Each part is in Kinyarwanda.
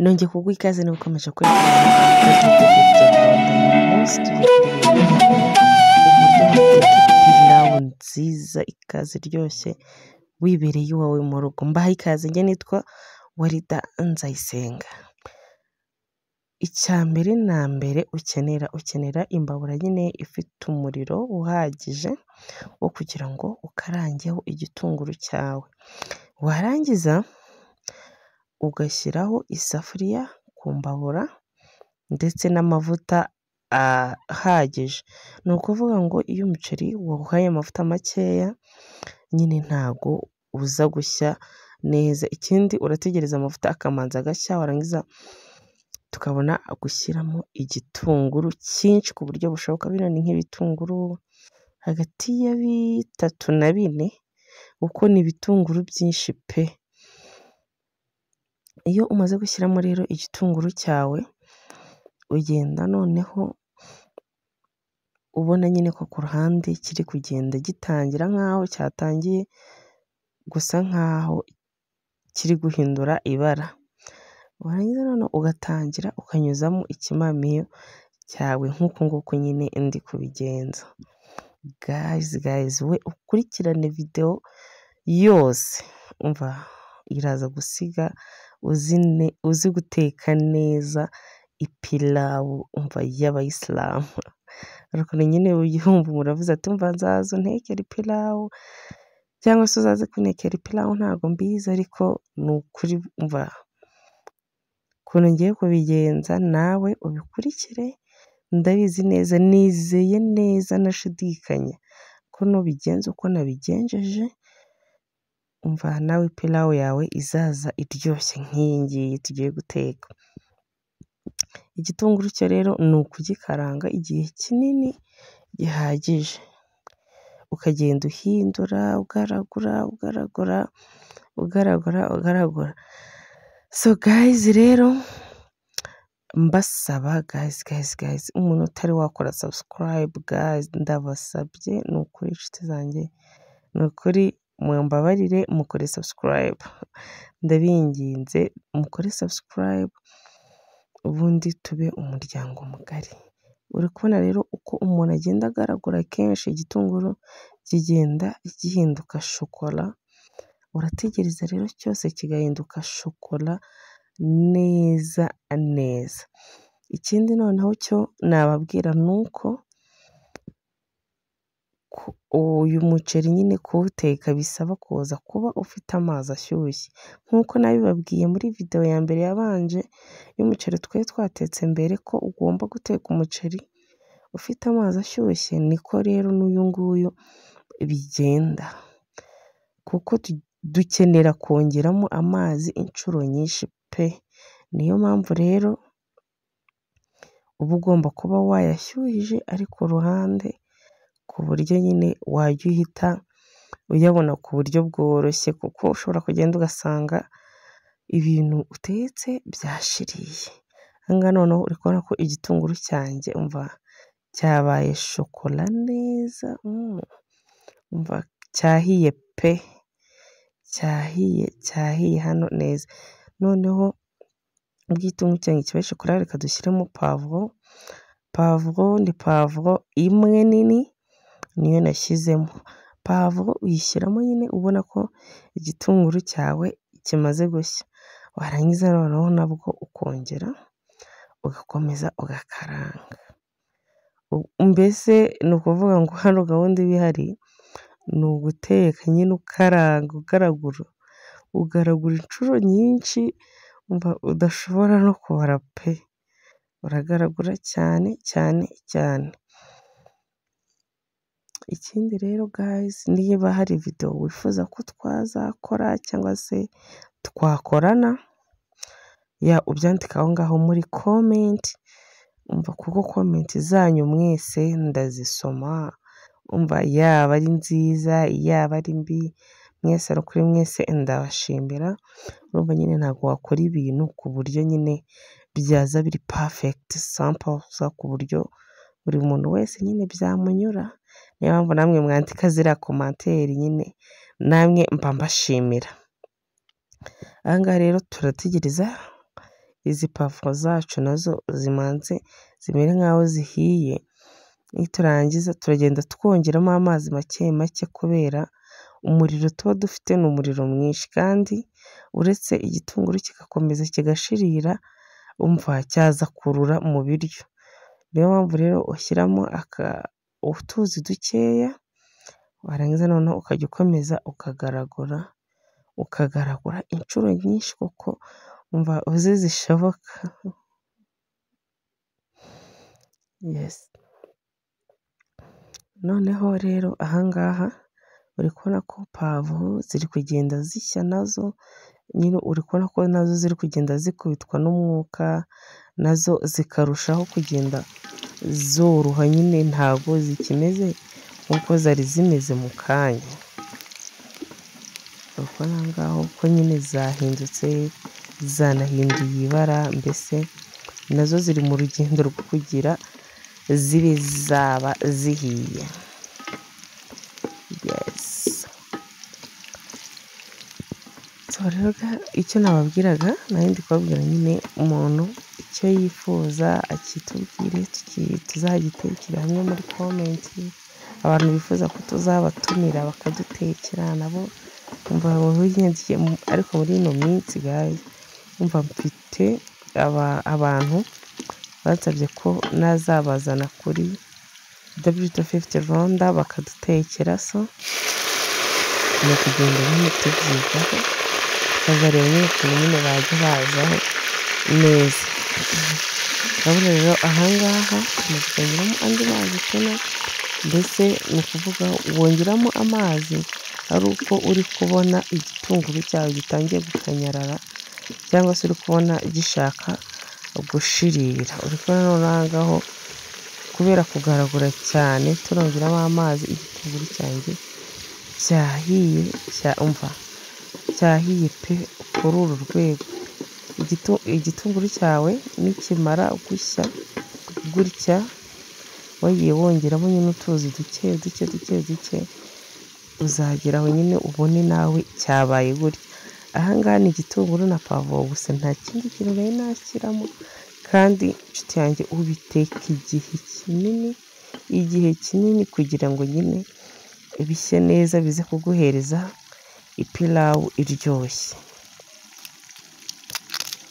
nongeye kuguha ikaze no gukomeje kwerekana abakozi b'itegeko rya rwanda uyu munsi tugiye uburyo wateka pilawu nziza ikaze iryoshye wibereye iwawe mu rugo mbaha ikaze njye nitwa warida nzayisenga icya mbere na mbere ukenera ukenera imbabura nyine ifite umuriro uhagije wo kugira ngo ukarangeho igitunguru cyawe warangiza ugashyiraho isafuriya ku mbabura ndetse n'amavuta ahagije ni ukuvuga ngo iyo umuceri wawuhaye amavuta makeya nyine ntago uza gushya neza ikindi urategereza amavuta akamanza agashya warangiza tukabona gushyiramo igitunguru cyinshi ku buryo bushoboka bino ni nk'ibitunguru hagati ya bitatu na bine kuko ni ibitunguru byinshi pe iyo umaze gushyiramo rero igitunguru cyawe ugenda noneho ubona nyine ko ku ruhande kiri kugenda gitangira nk'aho cyatangiye gusa nk'aho kiri guhindura ibara warangiza noneho ugatangira ukanyuzamo ikimamiyo cyawe nk'uku nguku nyine ndi kubigenza gayizi gayizi we ukurikirane videwo yose umva iraza gusiga uzi guteka neza ipilawu umva y'abayisilamu ariko nyine uyumva muravuze ati umva nzaza untekera ipilawu cyangwa se uzaze kuntekera ipilawu ntabwo mbizi ariko ni ukuri umva ukuntu ngiye kubigenza nawe ubikurikire ndabizi neza nizeye neza nashidikanya ko nubigenza uko nabigenjeje umva nawe pilawu yawe izaza iryoshye nk'iyi ngiyi tugiye guteka igitunguru cyo rero ni ukugikaranga igihe kinini gihagije ukagenda uhindura ugaragura ugaragura ugaragura ugaragura so gayizi rero mbasaba gayizi gayizi gayizi umuntu utari wakora sabusikarayibu gayizi ndabasabye ni ukuri inshuti zanjye ni ukuri mumbabarire mukore sabusikarayibu ndabinginze mukore sabusikarayibu ubundi tube umuryango mugari uri kubona rero uko umuntu agenda agaragura kenshi igitunguru kigenda gihinduka shokora urategereza rero cyose kigahinduka shokora neza neza ikindi noneho cyo nababwira ni uko uyu muceri nyine kuwuteka bisaba kuza kuba ufite amazi ashyushye nk'uko nabibabwiye muri videwo ya mbere yabanje y'umuceri twari twatetse mbere ko ugomba guteka umuceri ufite amazi ashyushye niko rero n'uyu nguyu bigenda kuko dukenera kongeramo amazi inshuro nyinshi pe niyo mpamvu rero uba ugomba kuba wayashyuhije ari ku ruhande ku buryo nyine wajya uhita uyabona ku buryo bworoshye kuko ushobora kugenda ugasanga ibintu utetse byashiriye ahangaha noneho uri kubona ko igitunguru cyanjye umva cyabaye shokora neza umva cyahiye pe cyahiye cyahiye hano neza noneho ubwo igitunguru cyanjye kibaye shokora reka dushyiremo pavuro pavuro ni pavuro imwe nini niyo nashyizemo pavuro uyishyiramo nyine ubona ko igitunguru cyawe kimaze gushya warangiza noneho nabwo ukongera ugakomeza ugakaranga mbese ni ukuvuga ngo hano gahunda iba ihari ni uguteka nyine ukaranga ugaragura ugaragura inshuro nyinshi udashobora no kubara pe uragaragura cyane cyane cyane ikindi rero gayizi niba hari videwo wifuza ko twazakora cyangwa se twakorana ya ubyandika aho ngaho muri komenti umva kuko komenti zanyu mwese ndazisoma umva yaba ari nziza yaba ari mbi mwese ari kuri mwese ndabashimira urumva nyine ntabwo wakora ibintu ku buryo nyine byaza biri pafegiti sampo ku buryo buri muntu wese nyine byamunyura niyo mpamvu namwe mwandika ziriya komantere nyine namwe mba mbashimira aha ngaha rero turategereza izi pavuro zacu nazo zimanze zimere nk'aho zihiye, niturangiza turagenda twongeramo amazi make make kubera umuriro tuba dufite ni umuriro mwinshi, kandi uretse igitunguru kigakomeza kigashirira umva cyaza kurura mu biryo, niyo mpamvu rero ushyiramo utuzi dukeya warangiza noneho ukajya ukomeza ukagaragura, ukagaragura inshuro nyinshi kuko umva uzi zishoboka. Noneho rero aha ngaha uri kubona ko pavuro ziri kugenda zishya nazo, nyine uri kubona ko nazo ziri kugenda zikubitwa n'umwuka, nazo zikarushaho kugenda zoroha nyine ntago zikimeze nk'uko zari zimeze mu kanya. Uri kubona aha ngaho ko nyine zahindutse, zanahinduye ibara, mbese nazo ziri mu rugendo rwo kugira zibe zaba zihiye. So rero icyo nababwiraga nari ndi kubabwira nyine umuntu icyo yifuza akitubwire tuzagitekere hamwe muri komenti, abantu bifuza ko tuzabatumira bakadutekera nabo umva ariko muri ino minsi guys umva mfite abantu bansabye ko nazabazana kuri www Rwanda bakadutekera, so ni ukugenda nyine tubyigaho tukazareba nyine ukuntu nyine bajya bazaho neza. Urabona rero aha ngaha tumaze kongeraho andi mazi tuna, mbese ni ukuvuga wongeramo amazi ari uko uri kubona igitunguru cyawe gitangiye gukanyarara cyangwa se uri kubona gishaka gushirira, uri kubona noneho aha ngaho kubera kugaragura cyane turongeramo amazi igitunguru cyanjye cyahiye umva cyahiye pe kuri uru rwego. Igitunguru cyawe nikimara gushya gutya wagiye wongeramo nyine utuzi duke duke duke duke uzagera aho nyine ubone nawe cyabaye gutya. Aha ngaha ni igitunguru na pavuro gusa nta kindi kintu nari nashyiramo, kandi nshuti yanjye ubiteka igihe kinini, igihe kinini kugira ngo nyine bishye neza bize kuguhereza ipilawu iryoshye.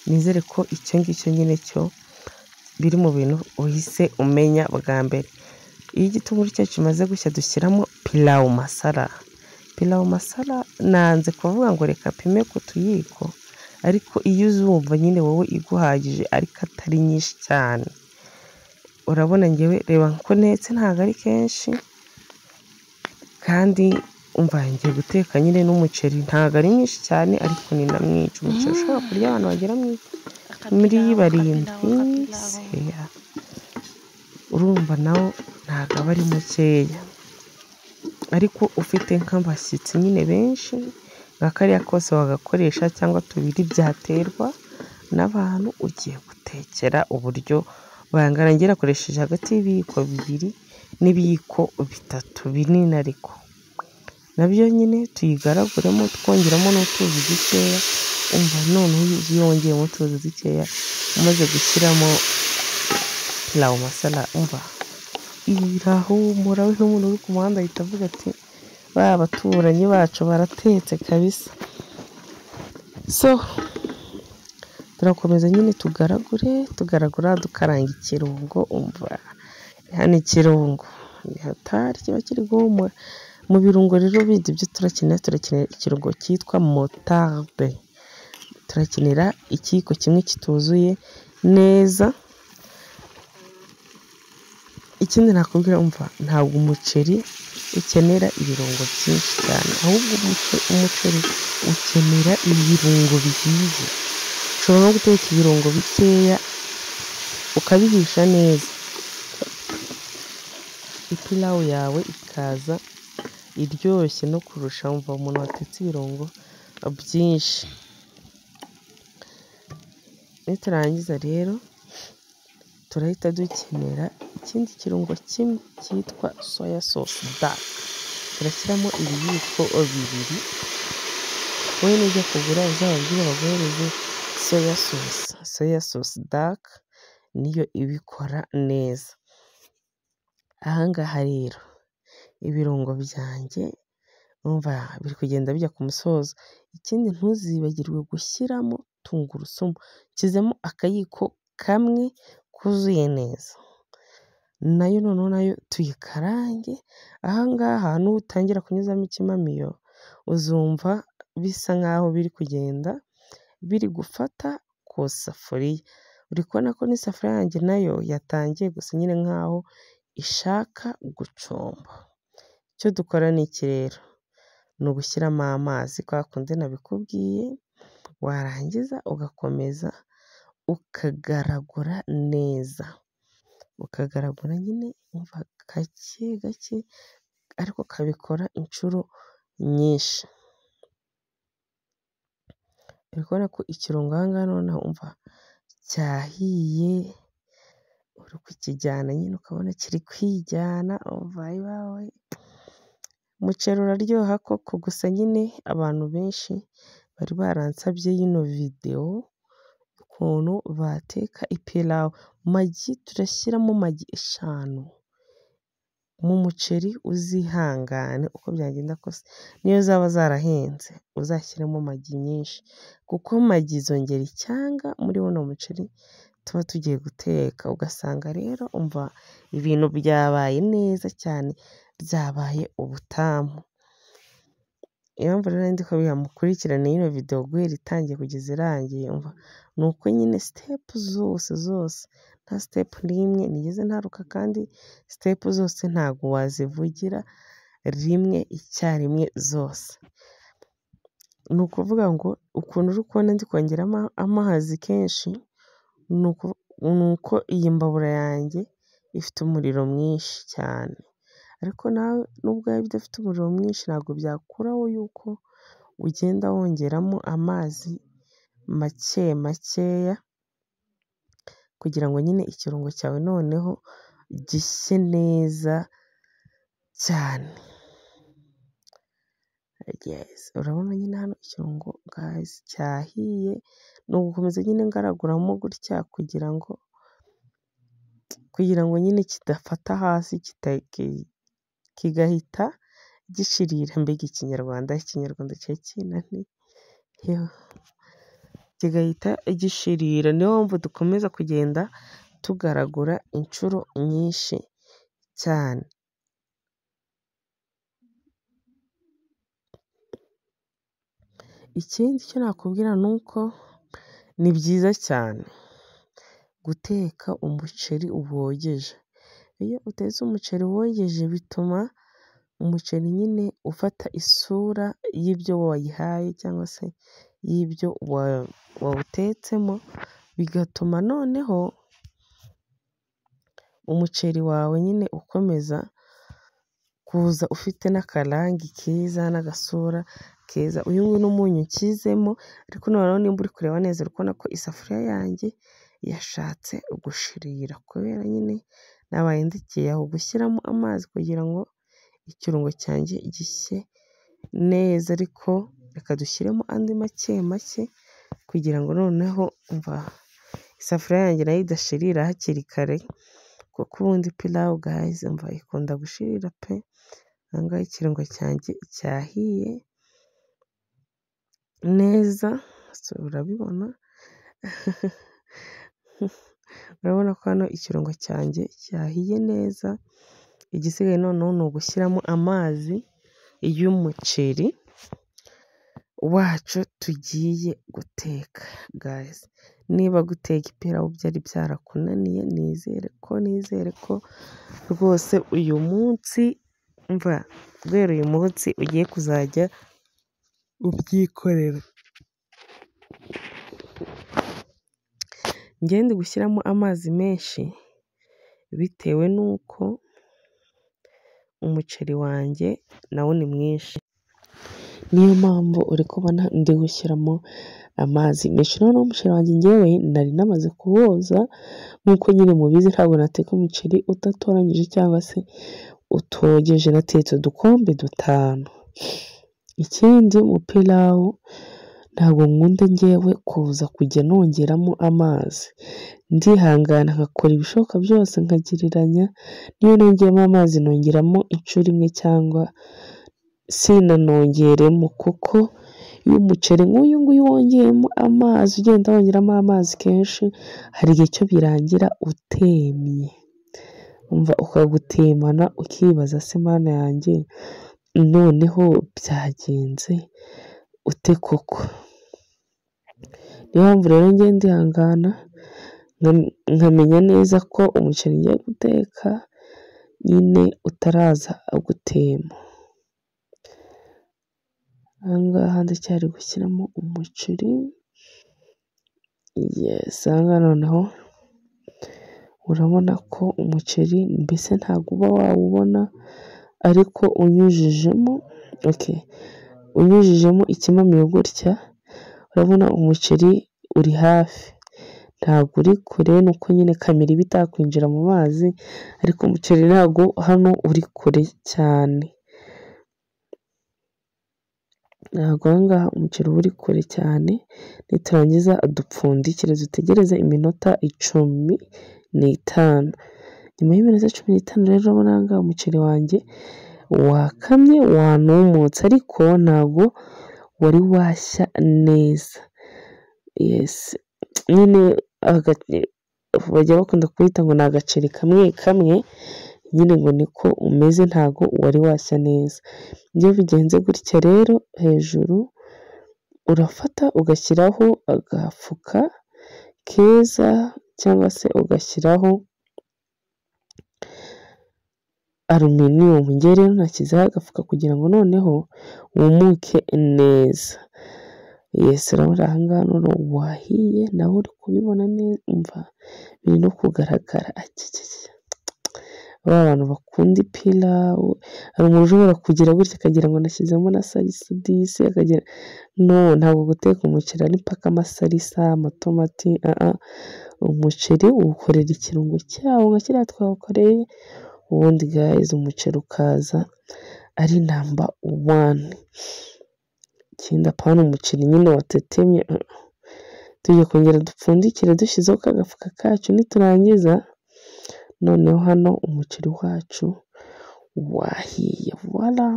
Nizere ko icyo ngicyo nyine cyo biri mu bintu uhise umenya bwa mbere. Iyo igitunguru cyacu kimaze gushya dushyiramo pilawu masara, pilawu masara nanze kuvuga ngo reka apime ku tuyiko, ariko iyo uzumva nyine wowe iguhagije ariko atari nyinshi cyane. Urabona njyewe reba ko ntetse ntabwo ari kenshi, kandi umva ngiye guteka nyine n'umuceri ntabwo ari mwinshi cyane ariko ni na mwinshi, umuceri ushobora kurya abantu bagera muri barindwi, seya urumva nawo ntabwo aba ari mukeya, ariko ufite nk'abashyitsi nyine benshi nka kariya kose wagakoresha cyangwa tubiri byaterwa n'abantu ugiye gutekera uburyo bangana, njye nakoresheje hagati y'ibiyiko bibiri n'ibiyiko bitatu binini ariko, nabyo nyine tuyigaraguremo twongeramo n'utuzi dukeya, umva noneho iyo wongeyemo utuzi dukeya umaze gushyiramo pilawu masara umva irahumura, we n'umuntu uri ku muhanda ahita avuga ati bariya baturanyi bacu baratetse kabisa. So turakomeza nyine tugaragure, tugaragura dukaranga ikirungo umva hano ikirungo niho atari kiba kiri guhumura, mu birungo rero bindi byo turakenera turakenera ikirungo cyitwa motarde, turakenera ikiyiko kimwe kituzuye neza, ikindi nakubwira umva ntabwo umuceri ukenera ibirungo byinshi cyane, ahubwo umuceri ukenera ibirungo bihiye, ushobora no guteka ibirungo bikeya ukabihisha neza, ipilawu yawe ikaza iryoshye no kurusha wumva umuntu watetse ibirungo byinshi. Niturangiza rero turahita dukenera ikindi kirungo kimwe cyitwa soya sosi dake, turashyiramo ibiyiko bibiri, wowe nujya kugura uzababwire baguhereze soya sosi, soya sosi daka niyo ibikora neza. Aha ngaha rero ibirungo byanjye urumva biri kugenda bijya ku musozo, ikindi ntuzibagirwe gushyiramo tungurusumu, nshyizemo akayiko kamwe kuzuye neza, nayo noneho nayo tuyikarange, aha ngaha nutangira kunyuzamo ikimamiyo uzumva bisa nk'aho biri kugenda biri gufata ku safuriya, uri kubona ko n'isafuriya yanjye nayo yatangiye gusa nyine nk'aho ishaka gucumba, icyo dukora ni iki rero, ni ugushyiramo amazi kwa kundi nabikubwiye, warangiza ugakomeza ukagaragura neza, ukagaragura nyine umva gake gake ariko ukabikora inshuro nyinshi, uri kubona ko ikirungo aha ngaha noneho umva cyahiye, uri kukijyana nyine ukabona kiri kwijyana, umva ayiwawe umuceri uraryoha koko, gusa nyine abantu benshi bari baransabye yino videwo y'ukuntu bateka ipilawu, magi turashyiramo magi eshanu mu muceri uzihangane uko byagenda kose, n'iyo zaba zarahenze uzashyiremo magi nyinshi, kuko magi zongera icyanga muri buno muceri tuba tugiye guteka, ugasanga rero umva ibintu byabaye neza cyane, byabaye ubutamu, iyo mpamvu rero ndiko mukurikirane yino videwo guhera itangiye kugeza irangiye, umva ni uko nyine sitepu zose zose, nta sitepu n'imwe nigeze ntaruka kandi sitepu zose ntabwo wazivugira rimwe icyarimwe zose, ni ukuvuga ngo ukuntu uri kubona ndi kongeramo amazi kenshi, ni uko iyi mbabura yanjye ifite umuriro mwinshi cyane, ariko nawe nubwo yaba idafite umuriro mwinshi ntabwo byakuraho yuko ugenda wongeramo amazi make makeya, kugira ngo nyine ikirungo cyawe noneho gishye neza cyane, urabona nyine hano ikirungo gayizi cyahiye, ni ugukomeza nyine ngaraguramo gutya kugira ngo kugira ngo nyine kidafata hasi kigahita gishirira, mbega ikinyarwanda, ikinyarwanda cyari kinaniye, kigahita gishirira, niyo mpamvu dukomeza kugenda tugaragura inshuro nyinshi cyane. Ikindi cyo nakubwira ni uko ni byiza cyane guteka umuceri wogeje, iyo utetse umuceri wogeje bituma umuceri nyine ufata isura y'ibyo wayihaye cyangwa se y'ibyo wawutetsemo, bigatuma noneho umuceri wawe nyine ukomeza kuza ufite n'akarangi keza n'agasura keza, uyu nguyu n'umunyu nshyizemo, ariko noneho nimba uri kureba neza uri kubona ko isafuriya yanjye yashatse gushirira, kubera nyine nabaye ndekeye aho gushyiramo amazi kugira ngo ikirungo cyanjye gishye neza, ariko reka dushyiremo andi make make kugira ngo noneho umva isafuriya yanjye nayo idashirira hakiri kare, kuko ubundi pilawu gayizi umva ikunda gushirira pe, aha ngaha ikirungo cyanjye cyahiye neza urabibona, urabona ko hano ikirungo cyanjye cyahiye neza, igisigaye noneho ni ugushyiramo amazi y'umuceri wacu tugiye guteka gayizi, niba guteka ipirawu byari byarakunaniye nizere ko nizere ko rwose uyu munsi umva guhera uyu munsi ugiye kuzajya ubyikorera. Njyewe ndi gushyiramo amazi menshi bitewe n'uko umuceri wanjye nawo ni mwinshi, niyo mpamvu uri kubona ndi gushyiramo amazi menshi, noneho umuceri wanjye njyewe nari namaze kuwoza, nk'uko nyine mubizi ntabwo nateka umuceri udatoranyije cyangwa se utogeje, natetse udukombe dutanu, ikindi mu pilawu ntabwo nkunda njyewe kuza kujya nongeramo amazi, ndihangana nkakora ibishoboka byose nkagereranya, n'iyo nongeyemo amazi nongeramo inshuro imwe cyangwa sinanongeremo kuko iyo umuceri nk'uyu nguyu wongeyemo amazi, ugenda wongeramo amazi kenshi hari igihe cyo birangira utemye, umva ukagutemana ukibaza se Mana yanjye noneho byagenze ute koko, niyo mpamvu rero njyewe ndihangana nkamenya neza ko umuceri ngiye guteka nyine utaraza gutema, aha ngaha ndacyari gushyiramo umuceri, yesi aha ngaha noneho urabona ko umuceri mbese ntabwo uba wawubona ariko unyujijemo, unyujijemo ikimamiyo gutya urabona umuceri uri hafi, ntabwo uri kure ni uko nyine kamera iba itakwinjira mu mazi ariko umuceri ntabwo hano uri kure cyane, ntabwo aha ngaha umuceri uba uri kure cyane, niturangiza dupfundikire dutegereze iminota icumi n'itanu, nyuma y'iminota cumi n'itanu rero urabona aha ngaha umuceri wanjye wakamye wanumutse ariko ntabwo wari washya neza, yesi nyine bajya bakunda kuwita ngo ni agaceri kamwe kamwe, nyine ngo niko umeze ntabwo wari washya neza, iyo bigenze gutya rero hejuru urafata ugashyiraho agafuka keza cyangwa se ugashyiraho aluminiyumu, njyewe rero nashyizeho agafuka kugira ngo noneho wumuke neza, yesi urabona aha ngaha noneho wahiye nawe uri kubibona neza, umva biri no kugaragara, ba bantu bakunda ipirawu, hari umuntu ushobora kugira gutya akagira ngo nashyizemo na sarisidisi, no ntabwo guteka umuceri ari mpaka amasarisa, amatomati, umuceri uwukorera ikirungo cyawo nka kiriya twawukoreye, ubundi gayizi umuceri ukaza ari namba wani, ikindi apana umuceri nyine watetemye, tugiye kongera dupfundikire dushyizeho ka gafuka kacu, niturangiza noneho hano umuceri wacu wahiye, wara,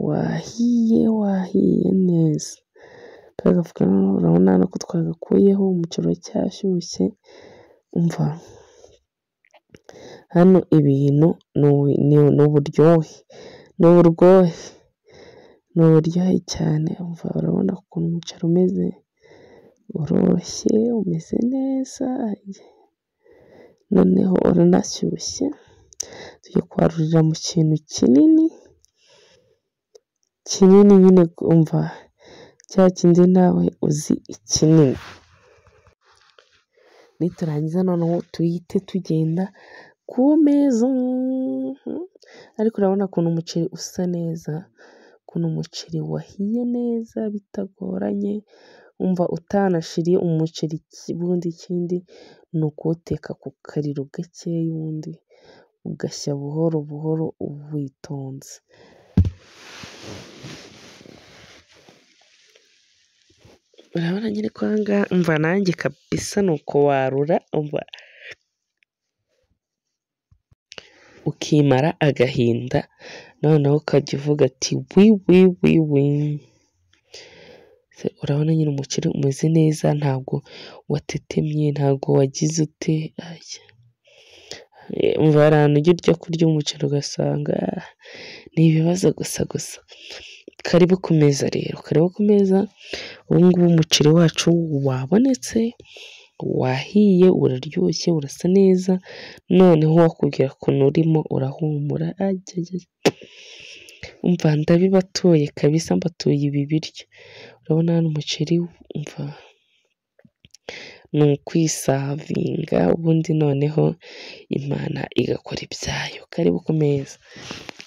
wahiye wahiye neza, ka gafuka urabona hano ko twagakuyeho umuceri uracyashyushye, umva hano ibintu ni uburyohe, ni uburyohe, ni uburyohe cyane, umva urabona ukuntu umuceri umeze, uroshye umeze neza, noneho uranashyushye, tugiye kuwarurira mu kintu kinini, kinini nyine umva cya kindi nawe uzi ikinini, niturangiza noneho duhite tugenda ku meza, ariko urabona ukuntu umuceri usa neza, ukuntu umuceri wahiye neza bitagoranye, umva utanashiriye umuceri, ubundi ikindi ni ukuwuteka ku kariro gakeya, ubundi ugashya buhoro buhoro witonze. Urabona nyine ko aha ngaha umva nanjye kabisa ni uko warura ukimara agahinda, noneho ukajya uvuga ati wiwiwiwi, urabona nyine umuceri umeze neza ntabwo watetemye, ntabwo wagize ute, umva hari ahantu ujya urya kurya umuceri ugasanga ni ibibazo gusa gusa, karibu ku meza rero, karibu ku meza, ubu ngubu umuceri wacu wabonetse, wahiye, uraryoshye, urasa neza, noneho wakubwira ukuntu urimo urahumura, umva ndabibatuye kabisa mbatuye ibi biryo, urabona hano umuceri umva ni ukwisavinga, ubundi noneho Imana igakora ibyayo, karibu ku meza,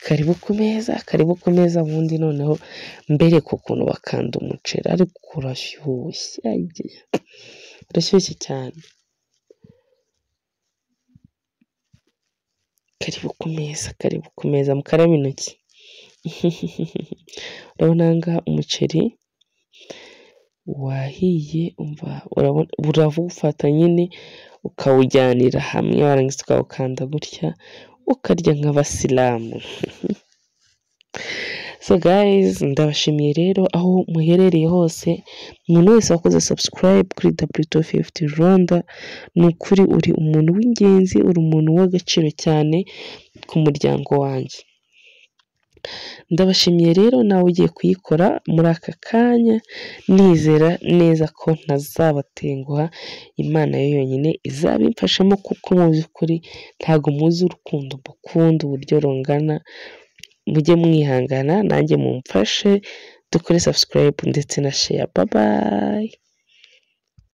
karibu ku meza, karibu ku meza, ubundi noneho mbereke ukuntu bakanda umuceri, ariko urashyushye, urashyushye cyane, karibu ku meza, karibu ku meza, mukarabe intoki, urabona aha ngaha umuceri. wahiye umva urawufata nyine ukawujyanira hamwe warangiza ukawukanda gutya ukarya nk'abasilamu so guys ndabashimiye rero aho muherereye hose umuntu wese wakoze subscribe kuri w250 rwanda ni ukuri uri umuntu w'ingenzi uri umuntu w'agaciro cyane ku muryango wanjye ndabashimiye rero nawe ugiye kuyikora muri aka kanya nizera neza ko ntazabatenguha imana yo yonyine izabimfashamo kuko mu by'ukuri ntabwo muzi urukundo mukunda uburyo rungana mujye mwihangana nanjye mumfashe dukore subscribe ndetse na share bye bye